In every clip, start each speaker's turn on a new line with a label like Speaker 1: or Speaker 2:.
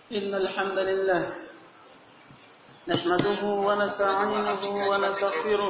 Speaker 1: إن الحمد لله نحمده ونستعينه ونستغفره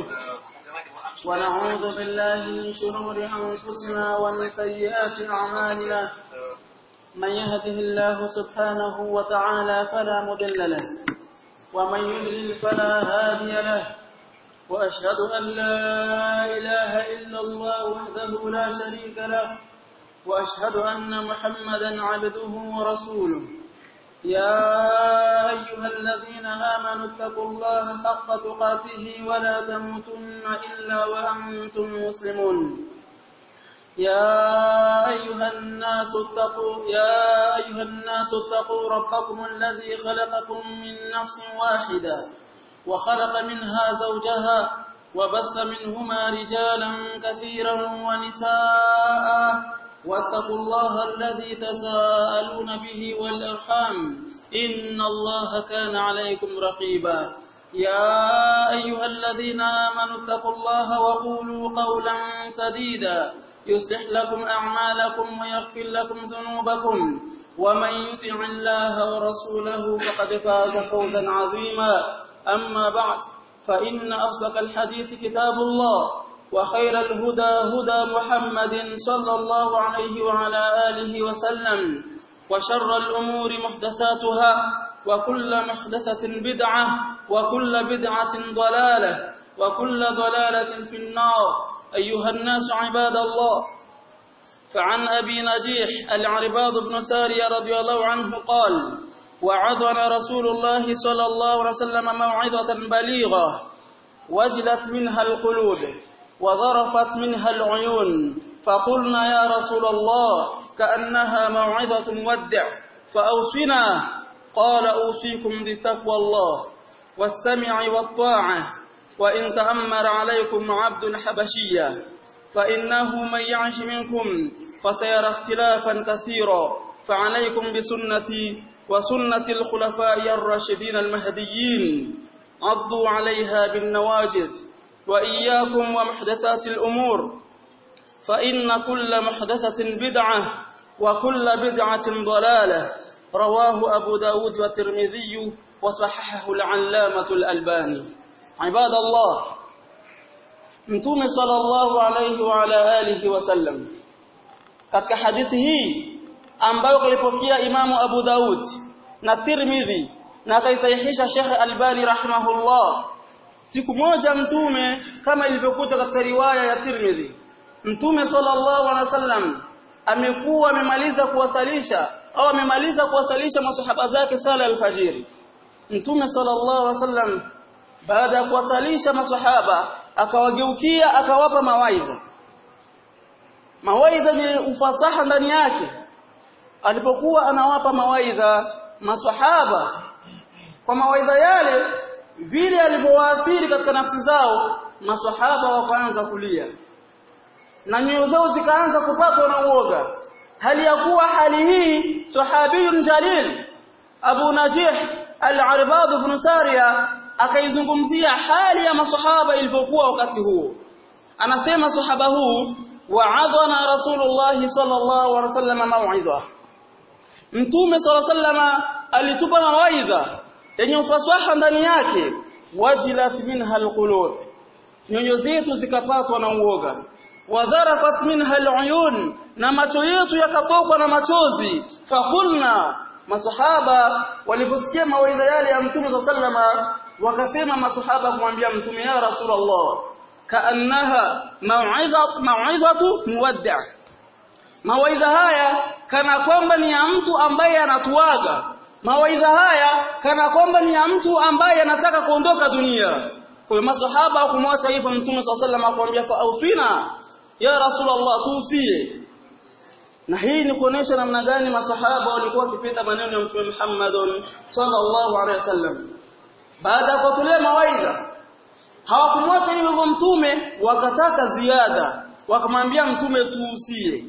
Speaker 1: ونعوذ بالله من شرور أنفسنا ومن سيئات أعمالنا من يهده الله سبحانه وتعالى فلا مضل له ومن يضلل فلا هادي له وأشهد أن لا إله إلا الله وحده لا شريك له وأشهد أن محمدا عبده ورسوله يا أيها الذين آمنوا اتقوا الله حق تقاته ولا تموتن إلا وأنتم مسلمون يا أيها الناس اتقوا يا أيها الناس اتقوا ربكم الذي خلقكم من نفس واحدة وخلق منها زوجها وبث منهما رجالا كثيرا ونساء واتقوا الله الذي تساءلون به والأرحام إن الله كان عليكم رقيبا يا أيها الذين آمنوا اتقوا الله وقولوا قولا سديدا يصلح لكم أعمالكم ويغفر لكم ذنوبكم ومن يطع الله ورسوله فقد فاز فوزا عظيما أما بعد فإن أصدق الحديث كتاب الله وخير الهدى هدى محمد صلى الله عليه وعلى آله وسلم وشر الأمور محدثاتها وكل محدثة بدعة وكل بدعة ضلالة وكل ضلالة في النار أيها الناس عباد الله فعن أبي نجيح العرباض بن سارية رضي الله عنه قال وعظنا رسول الله صلى الله عليه وسلم موعظة بليغة وجلت منها القلوب وظرفت منها العيون فقلنا يا رسول الله كأنها موعظة مودع فأوصنا قال أوصيكم بتقوى الله والسمع والطاعة وإن تأمر عليكم عبد الحبشية فإنه من يعش منكم فسيرى اختلافا كثيرا فعليكم بسنتي وسنة الخلفاء الراشدين المهديين عضوا عليها بالنواجذ وإياكم ومحدثات الأمور فإن كل محدثة بدعة وكل بدعة ضلالة رواه أبو داود والترمذي وصححه العلامة الألباني عباد الله Mtume sallallahu alayhi wa ala alihi wasallam katika hadithi hii ambayo kalipokea Imamu Abu Daud na Tirmidhi na akaisahihisha Sheikh Albani rahimahullah siku moja mtume kama ilivyokuja katika riwaya ya Tirmidhi mtume sallallahu alaihi wasallam amekuwa amemaliza kuwasalisha au amemaliza kuwasalisha masahaba zake sala alfajiri mtume sallallahu alaihi wasallam baada ya kuwasalisha masahaba akawageukia akawapa mawaidha mawaidha yenye ufasaha ndani yake alipokuwa anawapa mawaidha masahaba kwa mawaidha yale vile alivyowaathiri katika nafsi zao maswahaba wakaanza kulia na nyoyo zao zikaanza kupatwa na uoga hali ya kuwa hali hii sahabiyun jalil Abu Najih al-Arbad ibn Sariya akaizungumzia hali ya maswahaba ilivyokuwa wakati huo anasema sahaba huu wa'adhana rasulullah sallallahu alaihi wasallam mau'idha mtume sallallahu alaihi wasallam alitupa mawaidha yenye ufasaha ndani yake wajilat minha alqulub nyoyo zetu zikapatwa na uoga wadharafat minha aluyun na macho yetu yakatokwa na machozi fakulna masahaba waliposikia mawaidha yale ya mtume sallama wakasema masahaba kumwambia mtume ya rasulullah kaannaha mau'izatu mau'izatu muwaddi' mawaidha haya kana kwamba ni ya mtu ambaye anatuaga mawaidha haya kana kwamba ni ya mtu ambaye anataka kuondoka dunia kwa masahaba kumwacha hivyo mtume swalla akamwambia fa ausina ya rasulullah tuusie na hii ni kuonesha namna gani masahaba walikuwa wakipenda maneno ya mtume Muhammad sallallahu alaihi wasallam baada ya kutulia mawaidha hawakumwacha hivyo mtume wakataka ziada wakamwambia mtume tuusie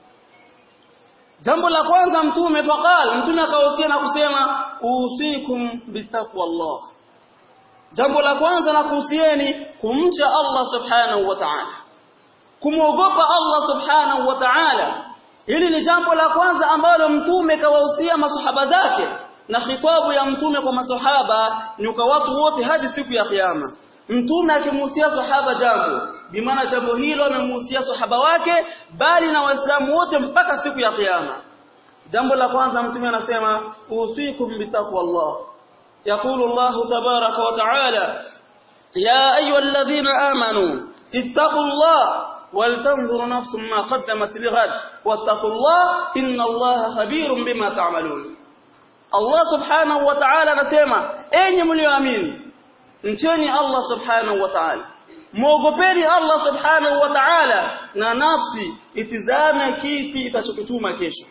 Speaker 1: Jambo la kwanza mtume faqal mtume akahusia na kusema usikum bitaqwallah. Jambo la kwanza na kuhusieni kumcha Allah subhanahu wa ta'ala. Kumwogopa Allah subhanahu wa ta'ala. Hili ni jambo la kwanza ambalo mtume kawahusia masahaba zake na khitabu ya mtume kwa masahaba ni kwa watu wote hadi siku ya kiyama mtume akimhusia sahaba jambo bimaana jambo hilo amemhusia sahaba wake bali na waislamu wote mpaka siku ya kiyama jambo la kwanza mtume anasema usikum bitaqwallah يقول الله تبارك وتعالى يا أيها الذين آمنوا اتقوا الله ولتنظر نفس ما قدمت لغد واتقوا الله إن الله خبير بما تعملون الله سبحانه وتعالى نسمع أين مليامين mcheni Allah subhanahu wa ta'ala muogopeni Allah subhanahu wa ta'ala na nafsi itizame kipi itachokituma kesho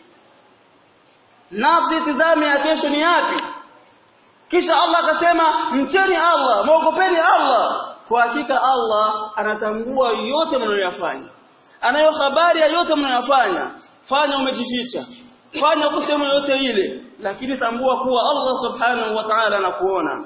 Speaker 1: nafsi itizame ya kesho ni yapi kisha Allah akasema mcheni Allah muogopeni Allah kwa hakika Allah anatambua yote mnayoyafanya anayo habari ya yote mnayoyafanya fanya umejificha fanya kusema yote ile lakini tambua kuwa Allah subhanahu wa ta'ala anakuona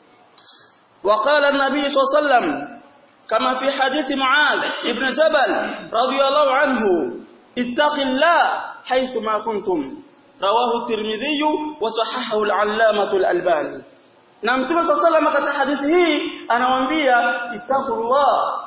Speaker 1: وقال النبي صلى الله عليه وسلم كما في حديث معاذ ابن جبل رضي الله عنه اتق الله حيث ما كنتم رواه الترمذي وصححه العلامة الألباني na mtume صلى الله عليه وسلم katika hadithi hii anawaambia ittaqullah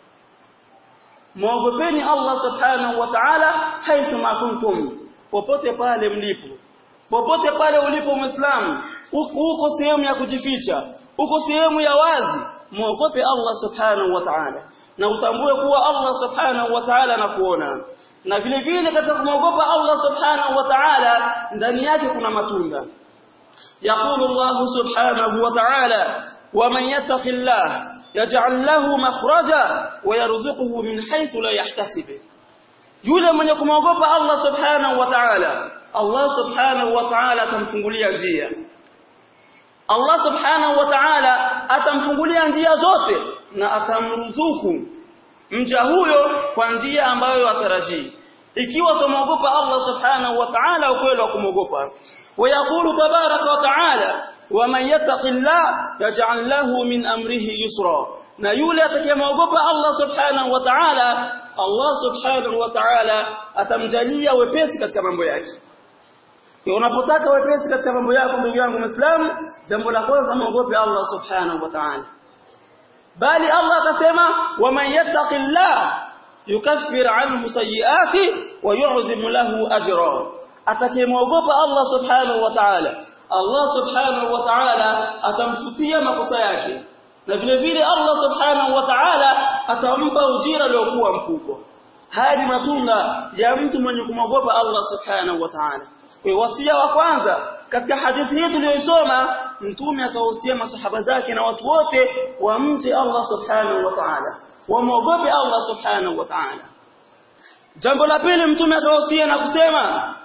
Speaker 1: muogopeni Allah subhanahu wa ta'ala haithu ma kuntum popote pale mlipo popote pale ulipo muislamu uko sehemu ya kujificha uko sehemu ya wazi muogope Allah subhanahu wa ta'ala na utambue kuwa Allah subhanahu wa ta'ala anakuona na vile vile katika kumwogopa Allah subhanahu wa ta'ala ndani yake kuna matunda يقول الله سبحانه وتعالى ومن يتق الله يجعل له مخرجا ويرزقه من حيث لا يحتسب yule mwenye kumwogopa Allah subhanahu wa ta'ala Allah subhanahu wa ta'ala atamfungulia njia Allah subhanahu wa ta'ala atamfungulia njia zote na atamruzuku mja huyo kwa njia ambayo atarajii ikiwa tumwogopa Allah subhanahu wa ta'ala ukweli wa kumwogopa ويقول تبارك وتعالى ومن يتق الله يجعل له من امره يسرا na yule atakayemwogopa Allah subhanahu wa ta'ala Allah subhanahu wa ta'ala atamjalia wepesi katika mambo yake unapotaka wepesi katika mambo yako ndugu yangu Muislamu jambo la kwanza muogope Allah subhanahu wa ta'ala bali Allah akasema waman yattaqillah yukaffir anhu sayiati wa yu'zim lahu ajra atakayemwogopa Allah subhanahu wa ta'ala Allah subhanahu wa ta'ala atamfutia makosa yake na vile vile Allah subhanahu wa ta'ala atampa ujira uliokuwa mkubwa haya ni matunda ya mtu mwenye kumwogopa Allah subhanahu wa ta'ala wasia wa kwanza katika hadithi hii tuliyosoma mtume akawahusia masahaba zake na watu wote wamche Allah subhanahu wa ta'ala wamwogope Allah subhanahu wa ta'ala jambo la pili mtume akawahusia na kusema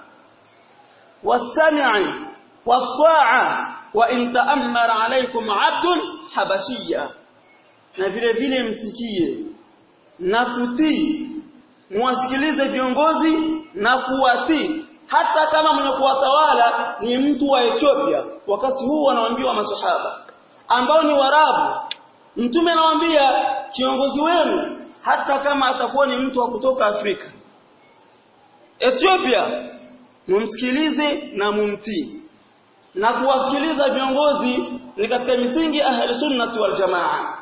Speaker 1: wasami'i wat-ta'a wa in ta'ammara alaykum 'abdun habashiyya na vile vile msikie na kutii muwasikilize viongozi na kuwatii hata kama mwenye kuwatawala ni mtu wa Ethiopia wakati huu wanaambiwa maswahaba ambao ni warabu mtume anawaambia kiongozi wenu hata kama atakuwa ni mtu wa kutoka Afrika Ethiopia mumsikilize na mumtii na kuwasikiliza viongozi ni katika misingi ahli sunnati wal jamaa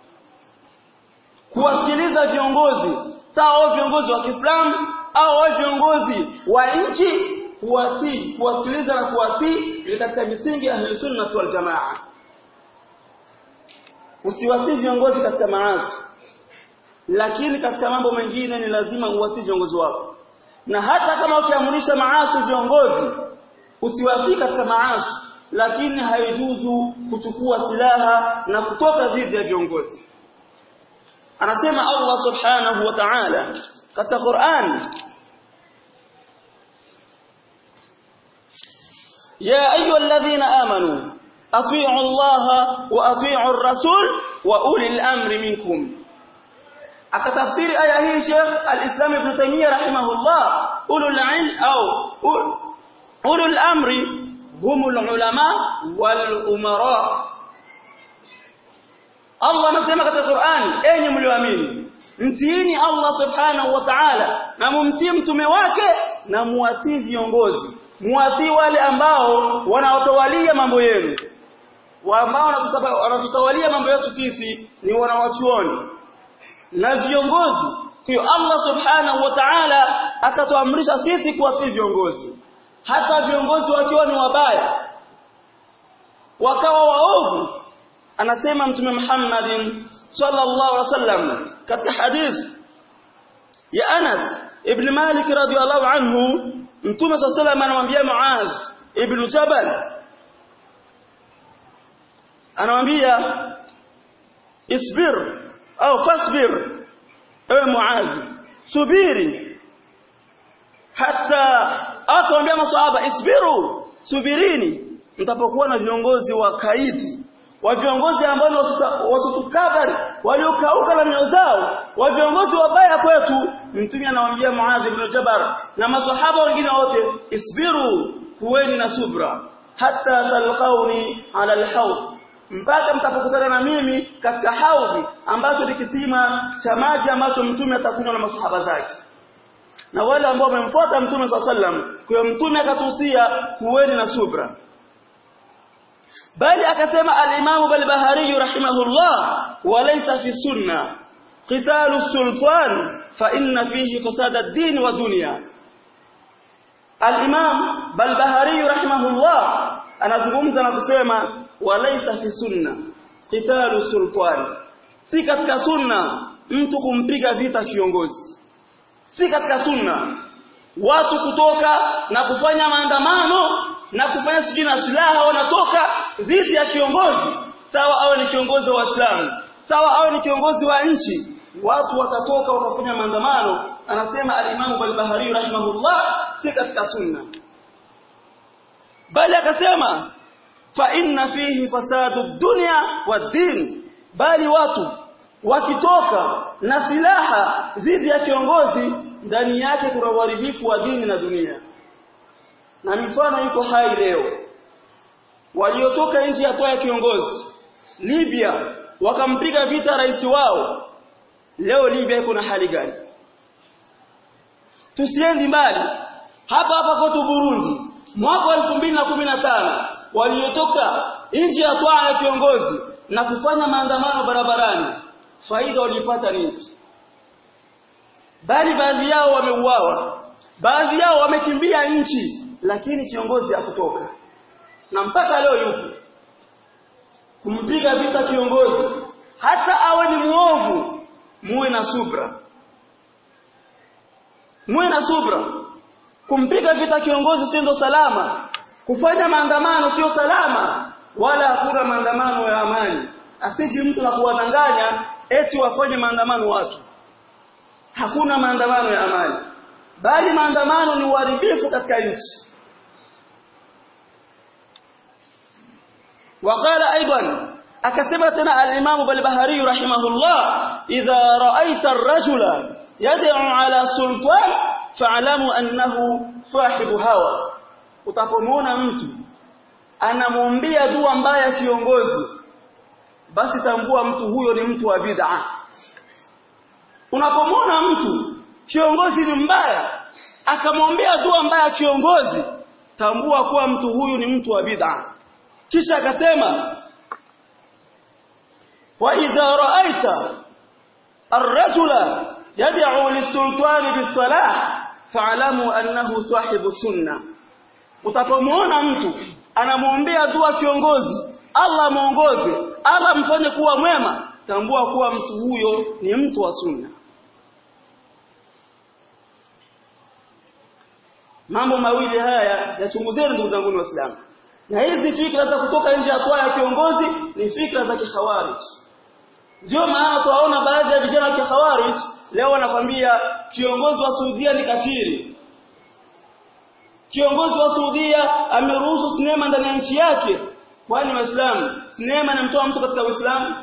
Speaker 1: kuwasikiliza viongozi sawa viongozi wa Kiislamu au viongozi wa nchi kuwatii kuwasikiliza na kuwatii ni katika misingi ya ahli sunnati wal jamaa usiwatii viongozi katika maasi lakini katika mambo mengine ni lazima uwatii viongozi wako na hata kama ukiamrisha maasi viongozi usiwatii katika maasi lakini haijuzu kuchukua silaha na kutoka dhidi ya viongozi anasema Allah subhanahu wa ta'ala katika Qur'an ya ayyuhalladhina amanu atii'u Allah wa atii'u ar-rasul wa ulil amri minkum akatafsiri aya hii Sheikh al-Islam Ibn Taymiyyah rahimahullah ulul ilm au ulul amri humul ulama wal umara Allah anasema katika Qur'ani enyi mlioamini mtiini Allah subhanahu wa ta'ala na mumtii mtume wake na muwatii viongozi muwatii wale ambao wanaotawalia mambo yenu ambao wanatutawalia mambo yetu sisi ni wanawachuoni na viongozi kwa Allah subhanahu wa ta'ala akatuamrisha sisi kuwatii viongozi hata viongozi wakiwa ni wabaya wakawa waovu anasema mtume Muhammadin sallallahu alaihi wasallam katika hadith ya Anas ibn Malik radhiyallahu anhu mtume sallallahu alaihi wasallam anamwambia Muadh ibn Jabal anamwambia isbir au fasbir ewe Muadh subiri hata akamwambia maswahaba isbiru subirini mtapokuwa na viongozi wa kaidi wa viongozi ambao ni wasutukabari waliokauka na mioyo zao wa viongozi wabaya kwetu mtume anawaambia Muadh ibn Jabal na maswahaba wengine wote isbiru kuweni na subra hata talqauni ala alhawd mpaka mtapokutana na mimi katika haudhi ambacho ni kisima cha maji ambacho mtume atakunywa na maswahaba zake na wale ambao wamemfuata mtume swalla sallam kwa mtume akatuhusia kuweni na subra bali akasema al-Imam al-Bahari rahimahullah walaysa fi sunna qitalu sultan fa inna fihi fasada ad-din wa dunya al-Imam al-Bahari rahimahullah anazungumza na kusema walaysa fi sunna qitalu sultan si katika sunna mtu kumpiga vita kiongozi si katika sunna watu kutoka na kufanya maandamano na kufanya sijui na silaha wanatoka dhidi ya kiongozi sawa awe ni kiongozi wa Waislamu sawa awe ni kiongozi wa nchi watu watatoka wakafanya maandamano anasema al-Imam al-Bahari rahimahullah si katika sunna bali akasema fa inna fihi fasadu dunya wa din bali watu wakitoka na silaha dhidi ya kiongozi ndani yake kuna uharibifu wa dini na dunia na mifano iko hai leo waliotoka nchi ya toa kiongozi Libya wakampiga vita rais wao leo Libya iko na hali gani tusiendi mbali hapa hapa kwetu Burundi mwaka wa 2015 waliotoka nchi ya toa ya kiongozi na kufanya maandamano barabarani faida walipata nini bali baadhi yao wameuawa baadhi yao wamekimbia nchi lakini kiongozi hakutoka na mpaka leo yupo kumpiga vita kiongozi hata awe ni muovu muwe na subra muwe na subra kumpiga vita kiongozi sio ndo salama kufanya maandamano sio salama wala hakuna maandamano ya amani asiji mtu na kuwadanganya eti wafanye maandamano watu hakuna maandamano ya amani bali maandamano ni uharibifu katika nchi وقال ايضا akasema tena al-Imam al-Bahari rahimahullah idha ra'aita ar-rajula yad'u ala sultan fa'lamu annahu sahibu hawa utapomwona mtu anamwombea dua mbaya kiongozi basi tambua mtu huyo ni mtu wa bid'a unapomwona mtu kiongozi ni mbaya akamwombea dua mbaya kiongozi tambua kuwa mtu huyu ni mtu wa bid'a kisha akasema wa idha ra'aita ar-rajula yad'u lis-sultani bis-salah fa'lamu annahu sahibu sunnah utapomwona mtu anamwombea dua kiongozi Allah muongoze Allah mfanye kuwa mwema tambua kuwa mtu huyo ni mtu wa sunna mambo mawili haya yachunguzeni ndugu zangu waislamu na hizi fikra za kutoka nje ya toa ya kiongozi ni fikra za kikhawarij ndio maana tuwaona baadhi ya vijana wa kikhawarij leo wanakwambia kiongozi wa Saudia ni kafiri kiongozi wa Saudia ameruhusu sinema ndani ya nchi yake kwani waislamu sinema inamtoa mtu katika uislamu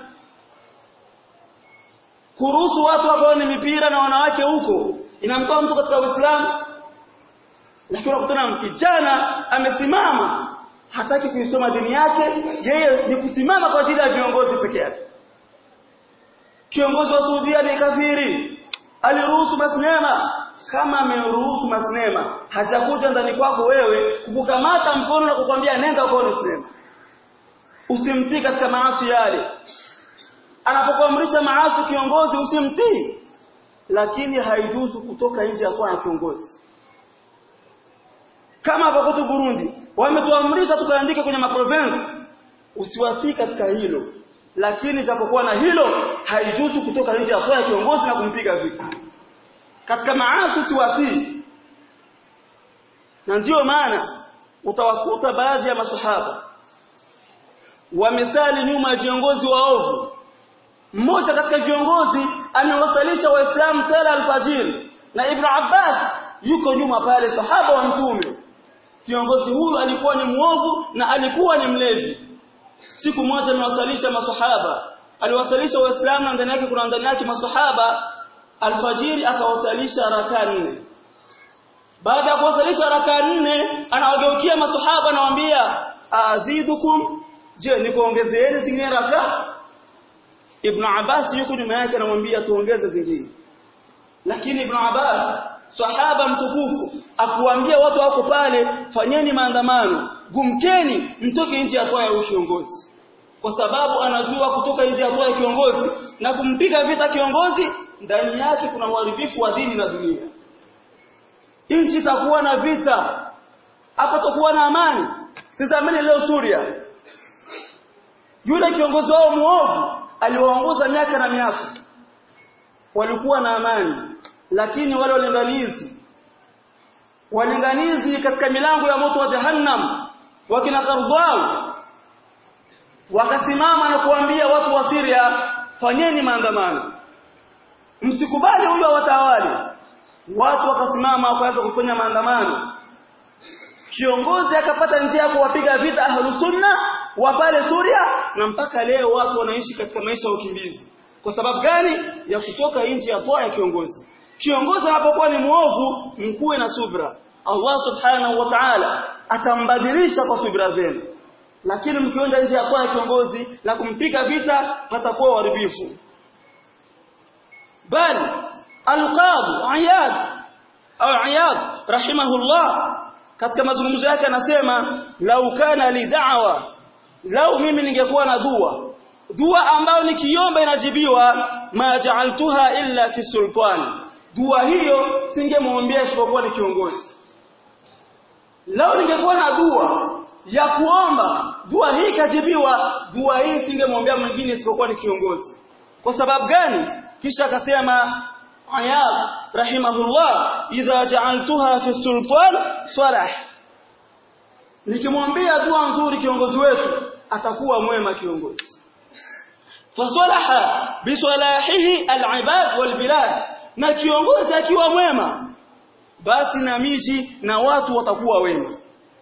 Speaker 1: kuruhusu watu wakaone mipira na wanawake huko inamtoa mtu katika uislamu lakini unakutana kijana amesimama hataki kuisoma dini yake yeye ni kusimama kwa ajili ya viongozi peke yake kiongozi wa Saudia ni kafiri aliruhusu masinema kama ameruhusu masinema hajakuja ndani kwako wewe kukukamata mkono na kukwambia nenda ukaone sinema usimtii katika maasi yale anapokuamrisha maasi kiongozi usimtii lakini haijuzu kutoka nje ya kwa kiongozi kama hapa kwetu Burundi wametuamrisha tukaandike kwenye maprovince usiwatii katika hilo lakini japokuwa na hilo haijuzu kutoka nje ya kwa kiongozi na kumpiga vita katika maasi usiwatii na ndiyo maana utawakuta baadhi ya masahaba wamesali nyuma ya viongozi waovu mmoja katika viongozi amewasalisha waislamu sala alfajiri na ibn Abbas yuko nyuma pale sahaba wa mtume kiongozi huyu alikuwa ni muovu na alikuwa ni mlevi siku moja amewasalisha masahaba aliwasalisha waislamu na ndani yake kuna ndani yake masahaba alfajiri akawasalisha rakaa nne baada ya kuwasalisha rakaa nne anawageukia masahaba anawaambia azidukum je nikuongezeeni zingine rakaa Ibn Abbas yuko nyuma yake anamwambia tuongeze zingine lakini Ibn Abbas sahaba mtukufu akuambia watu wako pale fanyeni maandamano gumkeni mtoke nje ya toa ya kiongozi kwa sababu anajua kutoka nje ya toa ya kiongozi na kumpiga vita kiongozi ndani yake kuna uharibifu wa dini na dunia nchi itakuwa na vita hapa takuwa na amani tazameni leo Suria yule kiongozi wao muovu aliwaongoza miaka na miaka walikuwa na amani lakini wale walinganizi walinganizi katika milango ya moto wa jahannam wakina Kardhau wakasimama na kuambia watu wa Syria fanyeni maandamano msikubali huyo awatawali watu wakasimama wakaanza kufanya maandamano kiongozi akapata njia ya kuwapiga vita ahlus sunna wa pale Suria na mpaka leo watu wanaishi katika maisha ya ukimbizi kwa sababu gani ya kutoka nje ya toa ya kiongozi kiongozi anapokuwa ni muovu mkuwe na subra Allah subhanahu wa ta'ala atambadilisha kwa subra zenu lakini mkienda nje ya toa ya kiongozi na kumpiga vita hatakuwa uharibifu bali alqab ayad au ayad rahimahullah katika mazungumzo yake anasema lau kana li da'wa lau mimi ningekuwa na dua dua ambayo nikiomba inajibiwa ma ja'altuha illa fi sultan dua hiyo singemwombea isipokuwa ni kiongozi lau ningekuwa na dua ya kuomba dua hii kajibiwa dua hii singemwombea mwingine isipokuwa ni kiongozi kwa sababu gani kisha akasema ayab rahimahullah idha ja'altuha fi sultan sarah nikimwambia dua nzuri kiongozi wetu atakuwa mwema kiongozi fasalaha bisalahihi alibad walbilad na kiongozi akiwa mwema basi na miji na watu watakuwa wema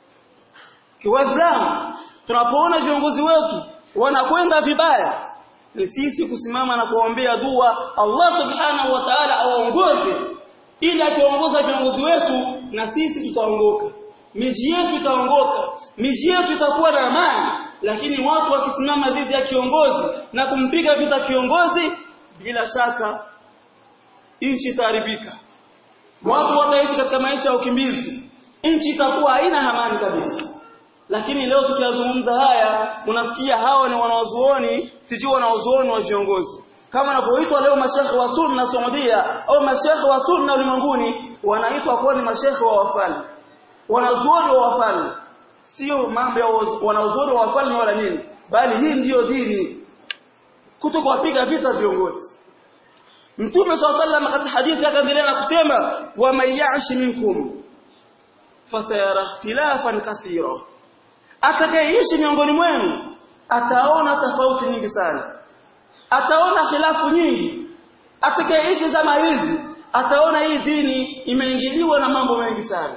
Speaker 1: kiwaislamu tunapoona viongozi wetu wanakwenda vibaya ni sisi kusimama na kuombea dua Allah subhanahu wa ta'ala awaongoze ili akiongoza viongozi wetu na sisi tutaongoka miji yetu itaongoka miji yetu itakuwa na amani lakini watu wakisimama dhidi ya kiongozi na kumpiga vita kiongozi bila shaka nchi itaharibika watu wataishi katika maisha ya ukimbizi nchi itakuwa haina amani kabisa lakini leo tukiyazungumza haya unasikia hawa ni wanaozuoni sijui wanaozuoni wa viongozi kama wanavyoitwa leo mashekhe wa sunna Saudia au mashekhe wa sunna ulimwenguni wanaitwa kuwa ni mashekhe wa wafalme wanazuoni wa wafalme sio mambo ya wanazuoni wa wafalme wala nini bali hii ndiyo dini kuto kuwapiga vita viongozi Mtume swalla sallam katika hadithi akaendelea na kusema wa man ya'shi minkum fasayara ikhtilafan kathira atakayeishi miongoni mwenu ataona tofauti nyingi sana ataona khilafu nyingi atakayeishi zama hizi ataona hii dini imeingiliwa na mambo mengi sana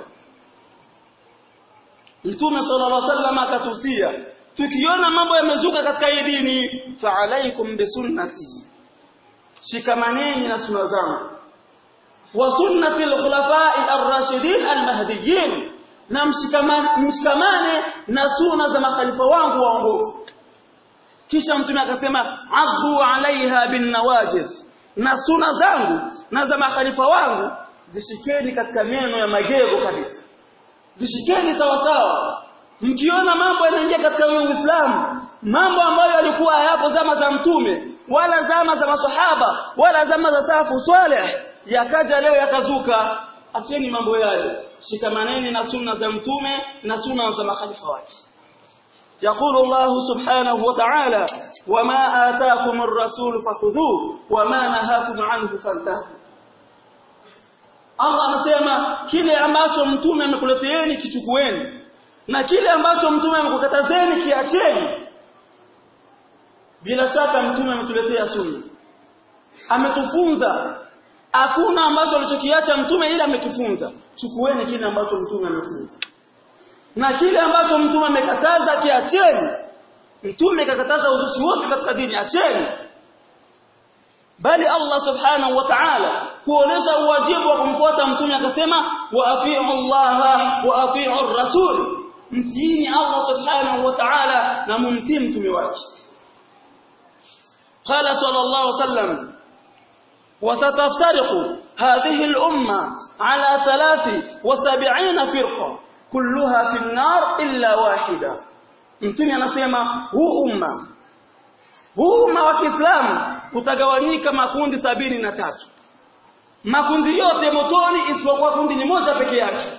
Speaker 1: Mtume sallallahu alaihi wasallam akatusia tukiona mambo yamezuka katika hii dini fa alaikum bisunnati shikamaneni na sunna zangu wa sunnati al-khulafa'i ar-rashidin al-mahdiyyin na mshikamane na sunna za makhalifa wangu waongofu kisha mtume akasema adhu alaiha bin nawajiz na sunna zangu na za makhalifa wangu zishikeni katika meno ya magego kabisa zishikeni sawa sawa mkiona mambo yanaingia katika Uislamu mambo ambayo yalikuwa hayapo zama za mtume wala zama za maswahaba wala zama za safu swaleh yakaja leo yakazuka acheni mambo yale shikamaneni na sunna za mtume na sunna za makhalifa wake يقول الله سبحانه وتعالى وما آتاكم الرسول فخذوه وما نهاكم عنه فانتهوا Allah anasema kile ambacho mtume amekuleteeni kichukueni na kile ambacho mtume amekukatazeni kiacheni bila shaka mtume ametuletea sunna ametufunza hakuna ambacho alichokiacha mtume ila amekifunza chukueni kile ambacho mtume amefunza na kile ambacho mtume amekataza kiacheni mtume kakataza uzushi wote katika dini acheni bali Allah subhanahu wa ta'ala kuonesha uwajibu wa kumfuata mtume akasema wa afi'u Allah wa afi'u ar-rasul mtiini Allah subhanahu wa ta'ala na mumtii mtume wake قال صلى الله عليه وسلم وستفترق هذه الأمة على ثلاث وسبعين فرقة كلها في النار إلا واحدة mtume anasema huu umma huu umma wa Kiislamu utagawanyika makundi sabini na tatu makundi yote motoni isipokuwa kundi ni moja peke yake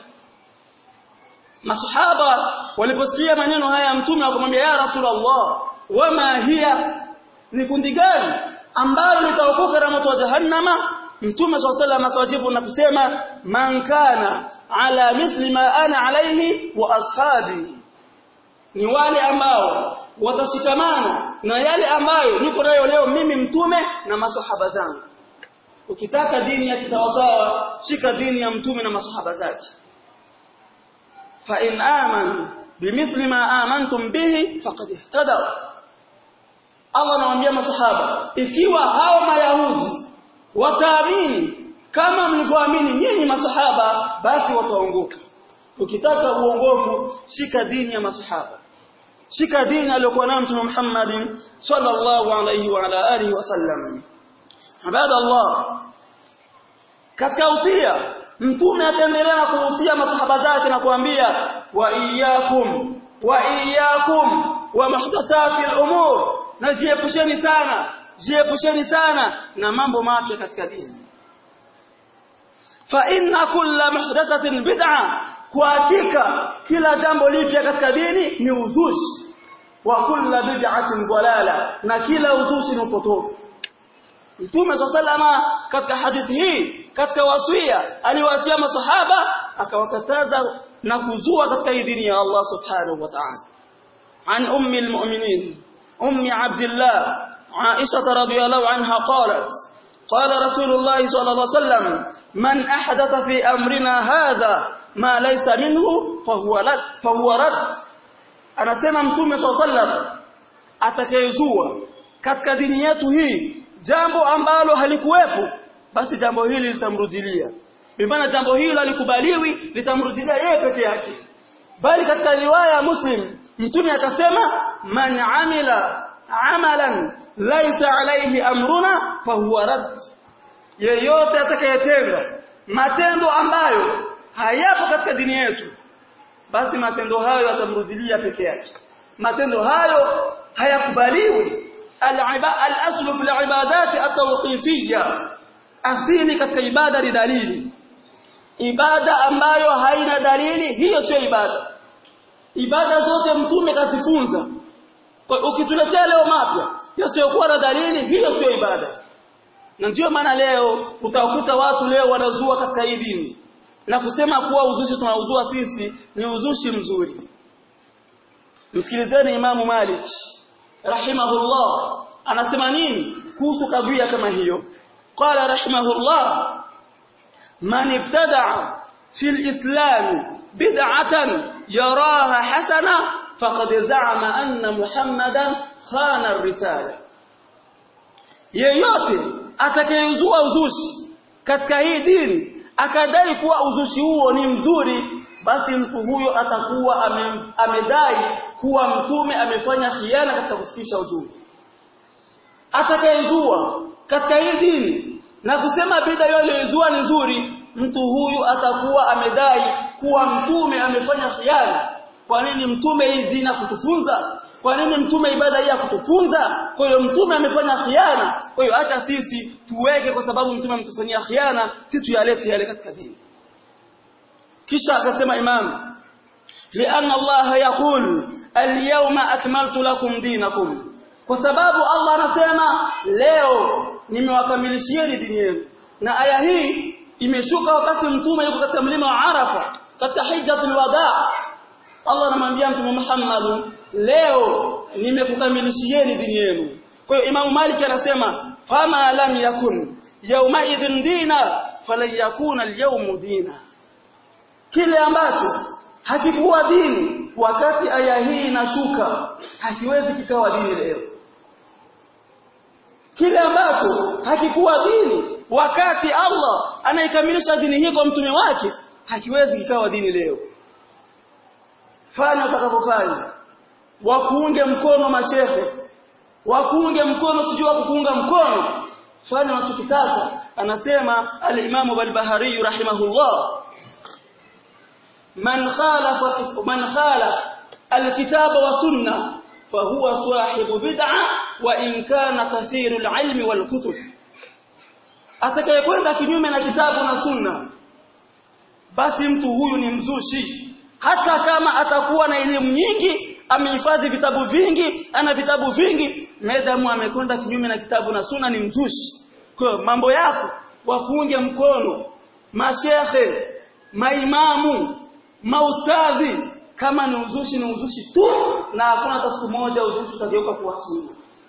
Speaker 1: masahaba waliposikia maneno haya ya mtume wakamwambia ya rasulullah wama hiya ni kundi gani ambalo litaokoka na moto wa jahannama mtume swalla akawajibu na kusema man kana ala misli ma ana alaihi wa ashabi ni wale ambao watashikamana na yale ambayo niko nayo leo mimi mtume na masahaba zangu ukitaka dini ya kisawasawa shika dini ya mtume na masahaba zake fa in amanu bimithli ma amantum bihi faqad ihtadaw Allah anawaambia masahaba ikiwa hao mayahudi wataamini kama mlivyoamini nyinyi masahaba basi wataongoka ukitaka uongofu shika dini ya masahaba shika dini aliyokuwa nayo mtume Muhammad sallallahu alayhi wa ala alihi wasallam ibada Allah katika usia mtume ataendelea na kuhusia masahaba zake na kuambia wa iyyakum wa iyyakum wa muhdathati al-umur na jiepusheni sana jiepusheni sana na mambo mapya katika dini fa inna kulla muhdathatin bid'a kwa hakika kila jambo lipya katika dini ni uzushi wa kulla bid'atin dalala na kila uzushi ni upotofu Mtume sallama katika hadithi hii katika wasia aliwaachia masahaba akawakataza na kuzua katika hii dini ya Allah subhanahu wa ta'ala عن أم المؤمنين أم عبد الله عائشة رضي الله عنها قالت قال رسول الله صلى الله عليه وسلم من أحدث في أمرنا هذا ما ليس منه فهو رد فهو رد anasema mtume swalla sallam atakayezua katika dini yetu hii jambo ambalo halikuwepo basi jambo hili litamrudilia bimaana jambo hili halikubaliwi litamrudilia yeye peke yake bali katika riwaya ya muslim mtume akasema man amila amalan laysa alayhi amruna fahuwa rad yeyote atakayetenda matendo ambayo hayapo katika dini yetu basi matendo hayo yatamrudilia peke yake matendo hayo hayakubaliwi al-aslu fi al-ibadati at-tawqifiyya asili katika ibada ni dalili ibada ambayo haina dalili hiyo sio ibada ibada zote mtume katifunza ukituletea leo mapya yasiyokuwa na dalili hiyo sio ibada na ndio maana leo utakuta watu leo wanazua katika hii dini na kusema kuwa uzushi tunauzua sisi ni uzushi mzuri msikilizeni imamu Malik rahimahullah anasema nini kuhusu kadhia kama hiyo qala rahimahullah man ibtada'a fil islam bid'atan yaraha hasana faqad za'ama anna muhammadan khana ar-risala yeyote atakayezua uzushi katika hii dini akadai kuwa uzushi huo ni mzuri basi mtu huyo atakuwa ame, amedai kuwa mtume amefanya khiana katika kufikisha ujumbe atakayezua katika hii dini na kusema bid'a yolezua ni nzuri mtu huyu atakuwa amedai kuwa mtume amefanya khiana kwa nini mtume hii dina kutufunza kwa nini mtume ibada hii kutufunza kwa hiyo mtume amefanya khiana kwa hiyo acha sisi tuweke kwa sababu mtume ametufanyia khiana si tuyalete yale katika dini kisha akasema imam lianna Allah yaqul al-yawma akmaltu lakum dinakum kwa sababu Allah anasema leo nimewakamilishieni dini yenu na aya hii imeshuka wakati mtume yuko katika mlima wa Arafa katika hijjatul wadaa Allah anamwambia mtume Muhammad leo nimekukamilishieni dini yenu kwa hiyo Imam Malik anasema fama lam yakun yawma idhin dina falan yakuna al dina kile ambacho hakikuwa dini wakati aya hii inashuka hakiwezi kikawa dini leo kile ambacho hakikuwa dini wakati Allah anaikamilisha dini hii kwa mtume wake hakiwezi kikawa dini leo fanya utakapofanya wakuunge mkono mashehe wakuunge mkono sijui wakuunga mkono fanya unachokitaka anasema al-Imam al-Bahari rahimahullah man khalafa man khalafa al-kitaba wa sunna fahuwa sahibu bid'a wa in kana kathiru al-ilmi wal kutub atakayekwenda kinyume na kitabu na sunna basi mtu huyu ni mzushi hata kama atakuwa na elimu nyingi amehifadhi vitabu vingi ana vitabu vingi medamu amekwenda kinyume na kitabu na sunna ni mzushi kwa mambo yako wakuunge mkono mashehe maimamu maustadhi kama ni uzushi ni uzushi tu na hakuna hata siku moja uzushi utageuka kuwa sunna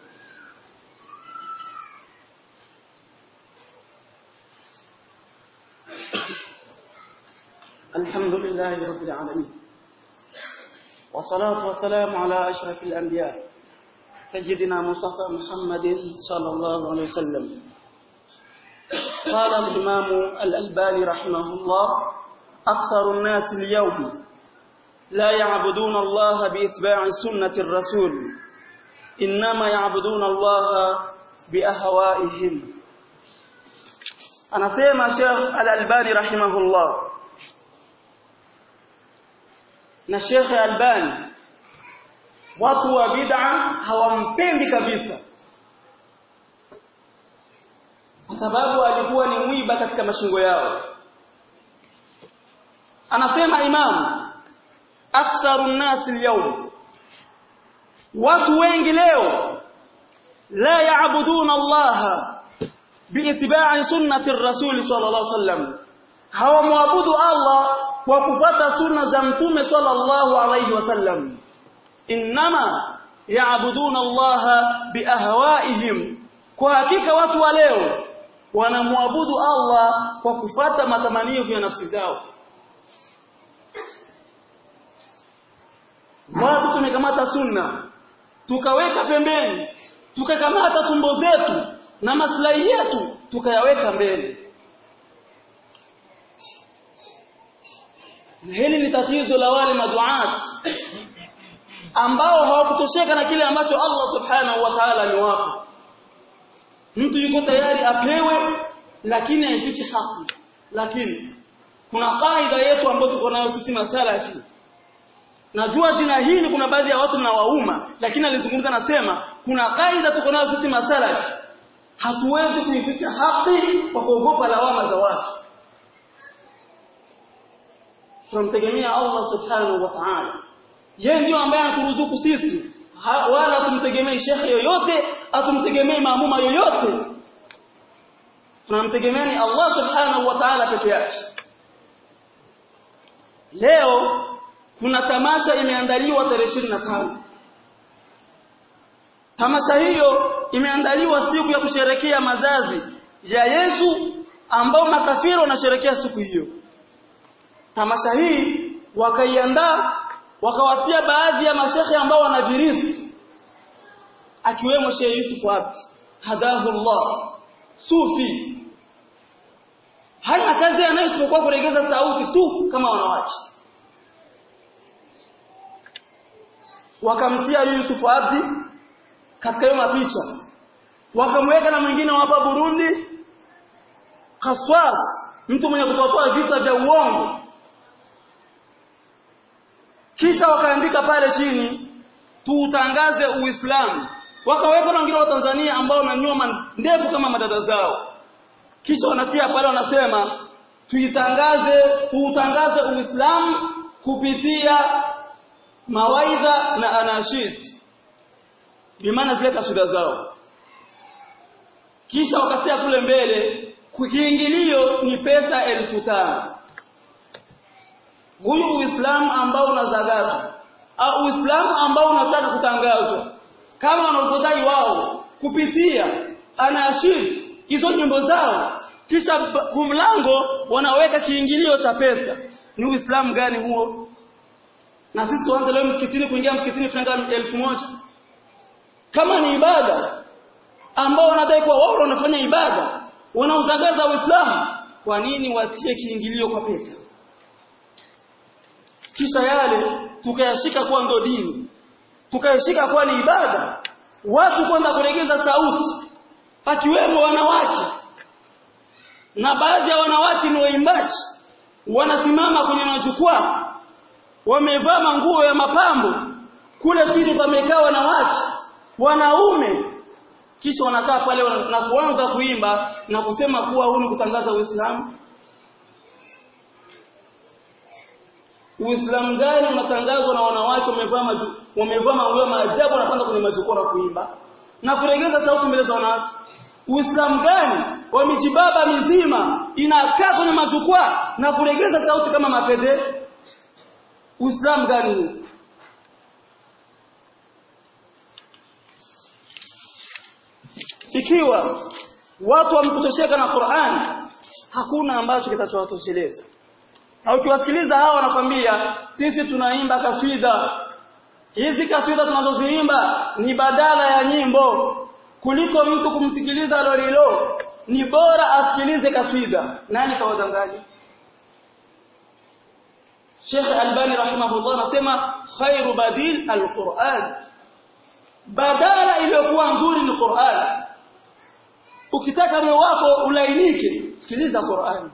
Speaker 1: الحمد لله رب العالمين والصلاة والسلام على أشرف الأنبياء سيدنا مصطفى محمد صلى الله عليه وسلم قال الإمام الألباني رحمه الله أكثر الناس اليوم لا يعبدون الله بإتباع سنة الرسول إنما يعبدون الله بأهوائهم أنا سيما شيخ الألباني رحمه الله na Sheikh Albani watu wa bid'a hawampendi kabisa kwa sababu alikuwa ni mwiba katika mashingo yao anasema imam aktharu nasi leo watu wengi leo la yaabuduna Allah biittiba'i sunnati ar-rasul sallallahu alaihi wasallam hawamwabudu Allah kwa kufata sunna za mtume sallallahu alayhi wasallam inma yaabuduna Allah biahwaihim kwa hakika watu wa leo wanamwabudu Allah kwa kufata matamanio ya nafsi zao watu tumekamata sunna tukaweka pembeni tukakamata tumbo zetu na maslahi yetu tukayaweka mbele hili ni tatizo la wale maduat ambao hawakutosheka na kile ambacho Allah subhanahu wa ta'ala amewapa mtu yuko tayari apewe lakini haifichi haki lakini kuna kaida yetu ambayo tuko nayo sisi masalafi najua jina hili kuna baadhi ya watu nawauma lakini alizungumza nasema kuna kaida tuko nayo sisi masalafi hatuwezi kuificha haki kwa kuogopa lawama za watu tunamtegemea Allah subhanahu wa ta'ala yeye ndio ambaye anaturuzuku sisi ha, wala tumtegemei shekhe yoyote atumtegemei maamuma yoyote tunamtegemea ni Allah subhanahu wa ta'ala peke yake leo kuna tamasha imeandaliwa tarehe 25 tamasha hiyo imeandaliwa siku ya kusherekea mazazi ya Yesu ambao makafiri wanasherekea siku hiyo tamasha hii wakaiandaa wakawatia baadhi ya mashehe ambao wanavirisi akiwemo Sheikh Yusuf Abdi hadahullah sufi hana kazi anayosipokuwa kuregeza sauti tu kama wanawake wakamtia Yusuf Abdi katika hiyo mapicha wakamweka na mwingine hapa Burundi Kaswas mtu mwenye kutoa visa vya uongo kisha wakaandika pale chini tuutangaze uislamu wakaweka na wengine wa Tanzania ambao wamenyoa ndefu kama madada zao kisha wanatia pale wanasema tuitangaze tuutangaze uislamu kupitia mawaidha na anashid bimaana zile kasida zao kisha wakasia kule mbele kiingilio ni pesa elfu tano huyu uislamu ambao unazagazwa au uislamu ambao unataka kutangazwa kama wanavyodai wao kupitia anashid hizo nyimbo zao kisha kumlango wanaweka kiingilio cha pesa ni uislamu gani huo na sisi tuanze leo msikitini kuingia msikitini franga elfu moja kama ni ibada ambao wanadai kuwa wao wanafanya ibada wanauzagaza uislamu kwa nini watie kiingilio kwa pesa kisha yale tukayashika kuwa ndo dini tukayashika kuwa ni ibada watu kwanza kuregeza sauti pakiwemo wanawake na baadhi ya wanawake ni waimbaji wanasimama kwenye majukwaa wamevaa manguo ya mapambo kule chini pamekaa wanawake wanaume kisha wanakaa pale na kuanza kuimba na kusema kuwa huu ni kutangaza Uislamu Uislamu gani unatangazwa na wanawake wamevaa maju, wamevaa manguo maajabu wanapanda kwenye majukwaa na kuimba na kuregeza sauti mbele za wanawake Uislamu gani wa mijibaba mizima inakaa kwenye majukwaa na kuregeza sauti kama mapede Uislamu gani huu ikiwa watu wamekutosheka na Qur'an hakuna ambacho kitachowatosheleza na ukiwasikiliza hawa wanakwambia sisi tunaimba kaswida hizi kaswida tunazoziimba ni badala ya nyimbo kuliko mtu kumsikiliza lolilo ni bora asikilize kaswida nani kawadanganya Sheikh Albani rahimahullah anasema khairu badil alquran badala iliyokuwa nzuri ni Qur'an ukitaka moyo wako ulainike sikiliza Qur'an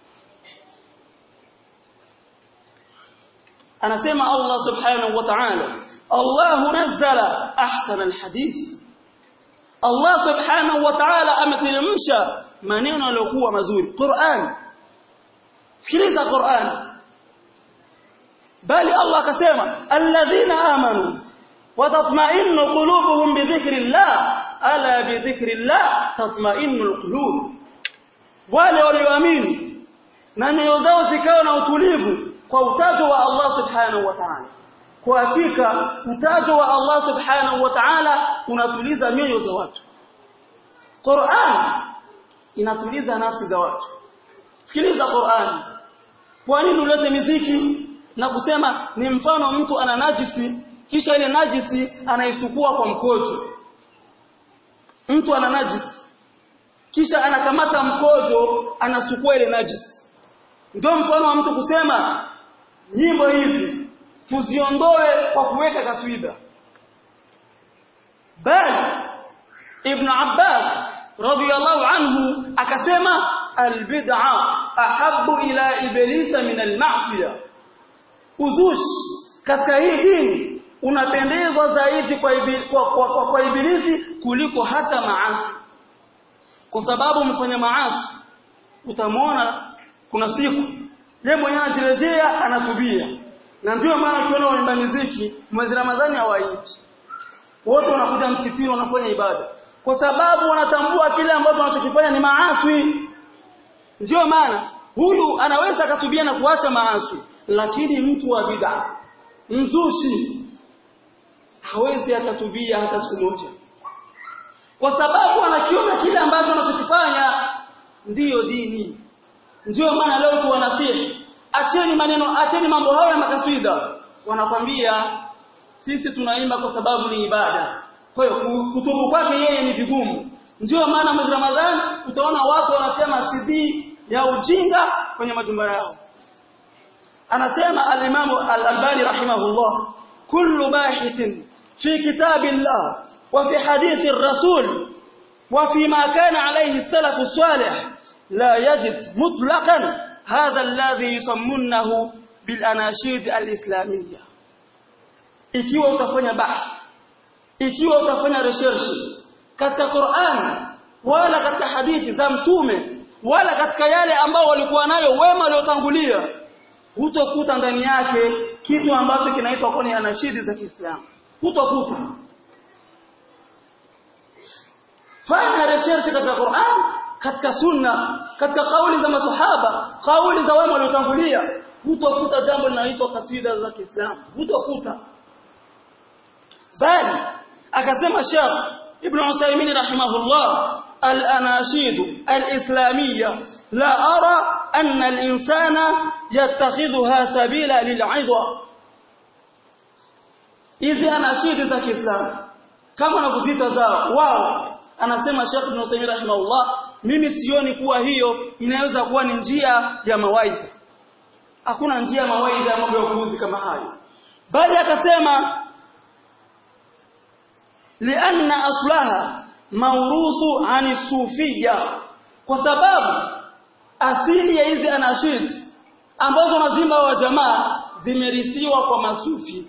Speaker 1: anasema Allah subhanahu wa ta'ala Allah nazzala ahsana alhadith Allah subhanahu wa ta'ala ameteremsha maneno yaliyokuwa mazuri Qur'an sikiliza Qur'an bali Allah akasema alladhina amanu wa tatma'innu qulubuhum bi dhikrillah ala bi dhikrillah tatma'innu alqulub wale walioamini na nyoyo zao zikawa na utulivu kwa utajo wa Allah subhanahu wa ta'ala kwa hakika utajo wa Allah subhanahu wa ta'ala unatuliza nyoyo za watu Qur'an inatuliza nafsi za watu sikiliza Qur'an kwa nini ulete miziki na kusema ni mfano mtu ana najisi kisha ile najisi anaisukua kwa mkojo mtu ana najisi kisha anakamata mkojo anasukua ile najisi ndio mfano wa mtu kusema nyimbo hizi tuziondoe kwa kuweka kaswida bali ibn Abbas radiyallahu anhu akasema albid'a ahabbu ila iblisa min alma'siyah uzushi katika hii dini unapendezwa zaidi kwa, ibil, kwa, kwa, kwa, kwa ibilisi kuliko hata maasi kwa sababu mfanya maasi utamwona kuna siku yeye mwenyewe anajirejea anatubia na ndio maana ukiona waimba muziki mwezi Ramadhani hawaimbi wote wanakuja msikitini wanafanya ibada kwa sababu wanatambua kile ambacho wanachokifanya ni maasi ndio maana huyu anaweza akatubia na kuacha maasi lakini mtu wa bid'a mzushi hawezi akatubia hata siku moja kwa sababu anakiona kile ambacho anachokifanya ndiyo dini ndio maana leo tuwanasihi acheni maneno acheni mambo hayo ya makaswida wanakwambia sisi tunaimba kwa sababu ni ibada kwa hiyo kutubu kwake yeye ni vigumu ndio maana mwezi Ramadhani utaona watu wanasema CD ya ujinga kwenye majumba yao anasema al-Imam al-Albani rahimahullah kullu bahithin fi kitabillah wa fi hadithi ar-rasul wa fi ma kana alayhi as-salaf as-salih لا يجد مطلقا هذا الذي يسمونه بالاناشيد الاسلاميه ikiwa utafanya bahth ikiwa utafanya research katika Qur'an wala katika hadithi za mtume wala katika yale ambao walikuwa nayo wema waliotangulia hutokuta ndani yake kitu ambacho kinaitwa kwenye anashidi za Kiislamu hutokuta fanya research katika Qur'an katika sunna katika kauli za masahaba kauli za wema waliotangulia hutokuta jambo linaloitwa kasida za Kiislamu hutokuta bali akasema Sheikh Ibn Uthaymeen rahimahullah al-anashid al-islamiyya la ara anna al-insana yattakhidhuha sabila lil'idha hizi anashidi za Kiislamu kama wanavyozita zao wao anasema Sheikh Ibn Uthaymeen rahimahullah mimi sioni kuwa hiyo inaweza kuwa ni njia ya mawaidha hakuna njia ya mawaidha ya mambo ya kuuzi kama hayo bali akasema لأن أصلها موروث عن الصوفية kwa sababu asili ya hizi anashid ambazo nazima wa jamaa zimerithiwa kwa masufi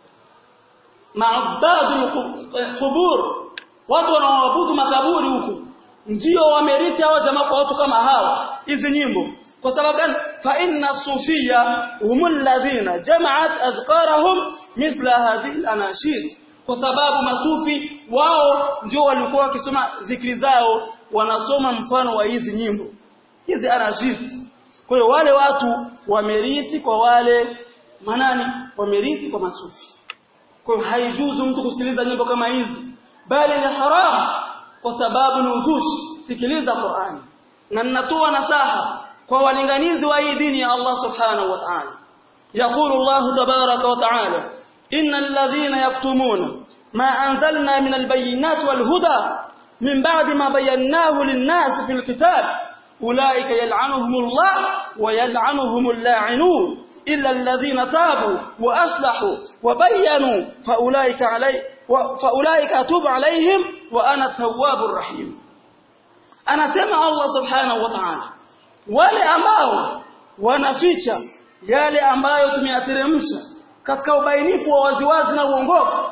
Speaker 1: maabadul qubur watu wanaoabudu makaburi huku ndio wamerithi hawa jamaa kwa watu kama hawa hizi nyimbo kwa sababu gani fa inna sufia humul ladhina jama'at azqarahum mithla hadhihi al-anashid kwa sababu masufi wao ndio walikuwa wakisoma zikri zao wanasoma mfano wa hizi nyimbo hizi anashid kwa hiyo wale watu wamerithi kwa wale manani wamerithi kwa masufi kwa hiyo haijuzu mtu kusikiliza nyimbo kama hizi bali ni haram kwa sababu ni uzushi sikiliza Qur'ani na ninatoa nasaha kwa walinganizi wa hii dini ya Allah subhanahu wa ta'ala يقول الله تبارك وتعالى إن الذين يكتمون ما أنزلنا من البينات والهدى من بعد ما بيناه للناس في الكتاب أولئك يلعنهم الله ويلعنهم اللاعنون إلا الذين تابوا وأصلحوا وبينوا فأولئك, علي فأولئك أتوب عليهم وأنا التواب الرحيم أنا سمع الله سبحانه وتعالى wale ambao wanaficha yale ambayo tumeyateremsha katika ubainifu wa waziwazi na uongofu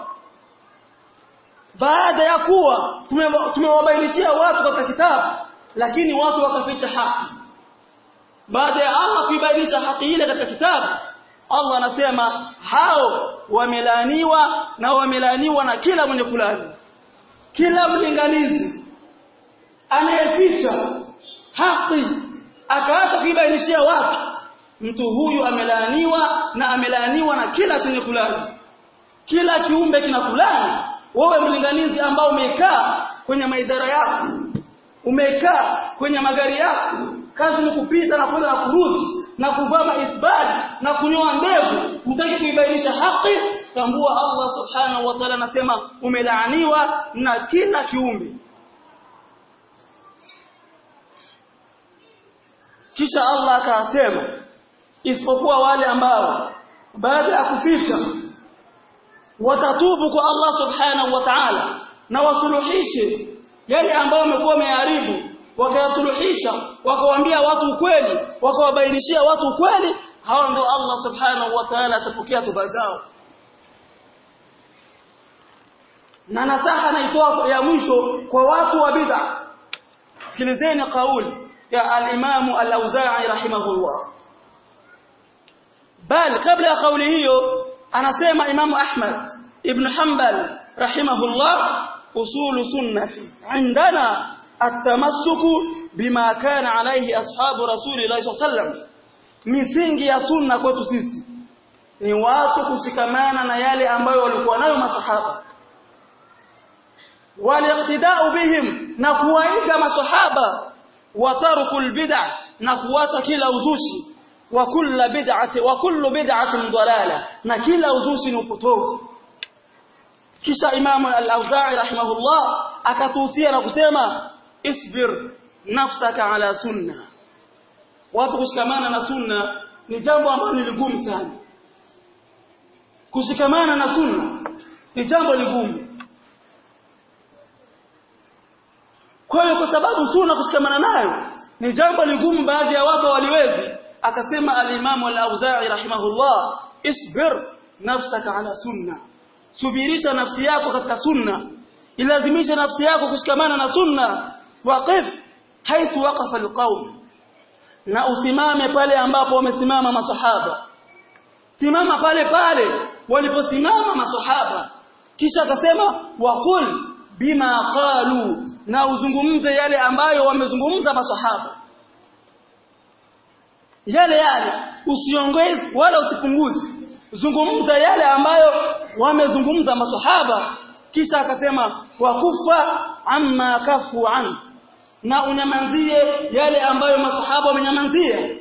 Speaker 1: baada ya kuwa tumewabainishia watu katika kitabu lakini watu wakaficha haki baada ya Allah kuibainisha haki ile katika kitabu Allah anasema hao wamelaaniwa na wamelaaniwa na kila mwenye kulani kila mlinganizi anayeficha haki akaacha kuibainishia watu mtu huyu amelaaniwa na amelaaniwa na kila chenye kulani kila kiumbe kinakulani wewe mlinganizi ambao umekaa kwenye maidara yako umekaa kwenye magari yako kazi ni kupita na kwenda na kurudi na kuvaa maisbali na kunyoa ndevu hutaki kuibainisha haki tambua Allah subhanahu wa ta'ala anasema umelaaniwa na kila kiumbe kisha Allah akasema isipokuwa wale ambao baada ya kuficha watatubu kwa Allah subhanahu wa ta'ala na wasuluhishe yale ambao wamekuwa wameharibu wakayasuluhisha wakawaambia watu ukweli wakawabainishia watu ukweli hao ndio Allah subhanahu wa ta'ala atapokea toba zao na nasaha naitoa ya mwisho kwa watu wa bid'a sikilizeni kauli ya al-Imam al-Auza'i rahimahullah bal kabla ya kauli hiyo anasema Imam Ahmad ibn Hanbal rahimahullah usulu sunnati indana at-tamassuku bima kana alayhi ashabu rasulillahi sallam misingi ya sunna kwetu sisi ni watu kushikamana na yale ambayo walikuwa nayo masahaba waliqtida'u bihim na kuwaiga masahaba wa tarkul bid'ah na kuacha kila uzushi wa kullu bid'ati wa kullu bid'atin dalala na kila uzushi ni upotovu kisha Imam al-Auza'i rahimahullah akatuhusia na kusema isbir nafsaka ala sunna watu kushikamana na sunna ni jambo ambalo ni ligumu sana kushikamana na sunna ni jambo ligumu kwa hiyo kwa sababu sunna kushikamana nayo ni jambo ligumu baadhi ya watu waliwezi akasema al-Imam al-Auza'i rahimahullah isbir nafsaka ala sunna subirisha nafsi yako katika sunna ilazimisha nafsi yako kushikamana na sunna waqif haithu waqafa alqaum na usimame pale ambapo wamesimama masahaba simama pale pale waliposimama masahaba kisha akasema waqul bima qalu na uzungumze yale ambayo wamezungumza masahaba yale yale usiongeze wala usipunguze zungumza yale ambayo wamezungumza masahaba kisha akasema wakufa amma kafu an na unyamanzie yale ambayo masahaba wamenyamanzia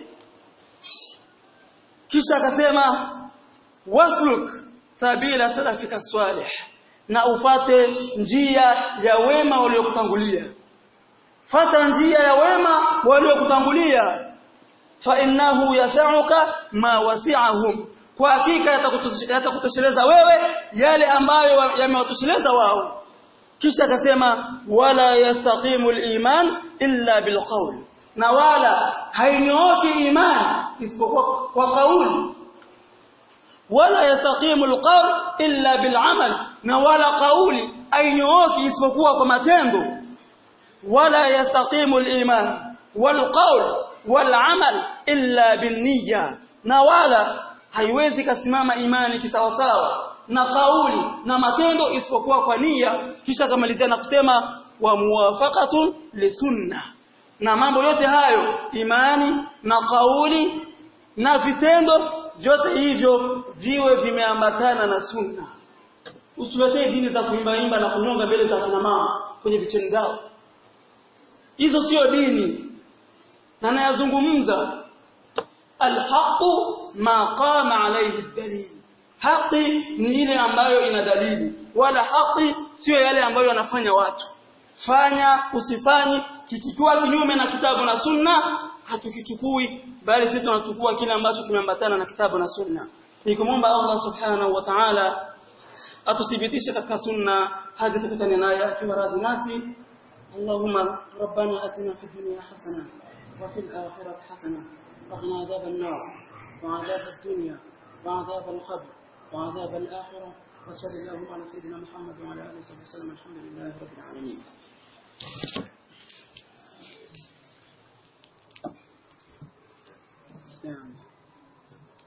Speaker 1: kisha akasema wasluk sabila salafika salih na ufate njia ya wema waliokutangulia fata njia ya wema waliokutangulia fa innahu yasauka ma wasi'ahum kwa hakika yatakutosheleza wewe yale ambayo yamewatosheleza wao kisha akasema wala yastaqimu al-iman illa bilqawl na wala hainyooki iman isipokuwa kwa kauli wala yastaqimu al-qawl illa bil'amal na wala kauli hainyooki isipokuwa kwa matendo wala yastaqimu al-iman wal-qawl wal-amal illa bin-niyya na wala haiwezi kasimama imani kisawasawa na kauli na matendo isipokuwa kwa nia kisha kamalizia na kusema wa muwafaqatun lisunna na mambo yote hayo imani na kauli na vitendo vyote hivyo viwe vimeambatana na sunna usiletee dini za kuimba imba na kunyonga mbele za kina mama kwenye vicheni zao hizo sio dini na nayazungumza alhaqu ma qama alayhi dalil haki ni ile ambayo ina dalili wala haki sio yale ambayo wanafanya watu fanya usifanyi kikikiwa kinyume na kitabu na sunna hatukichukui bali sisi tunachukua kile ambacho kimeambatana na kitabu na sunna nikumomba Allah subhanahu wa ta'ala atuthibitishe katika sunna hadi tukutane naye akiwa radhi nasi اللهم ربنا اتنا في الدنيا حسنه وفي الاخره حسنه وقنا عذاب النار وعذاب الدنيا وعذاب القبر وعذاب الآخرة وصلى اللهم على سيدنا محمد وعلى آله وصحبه وسلم الحمد لله رب العالمين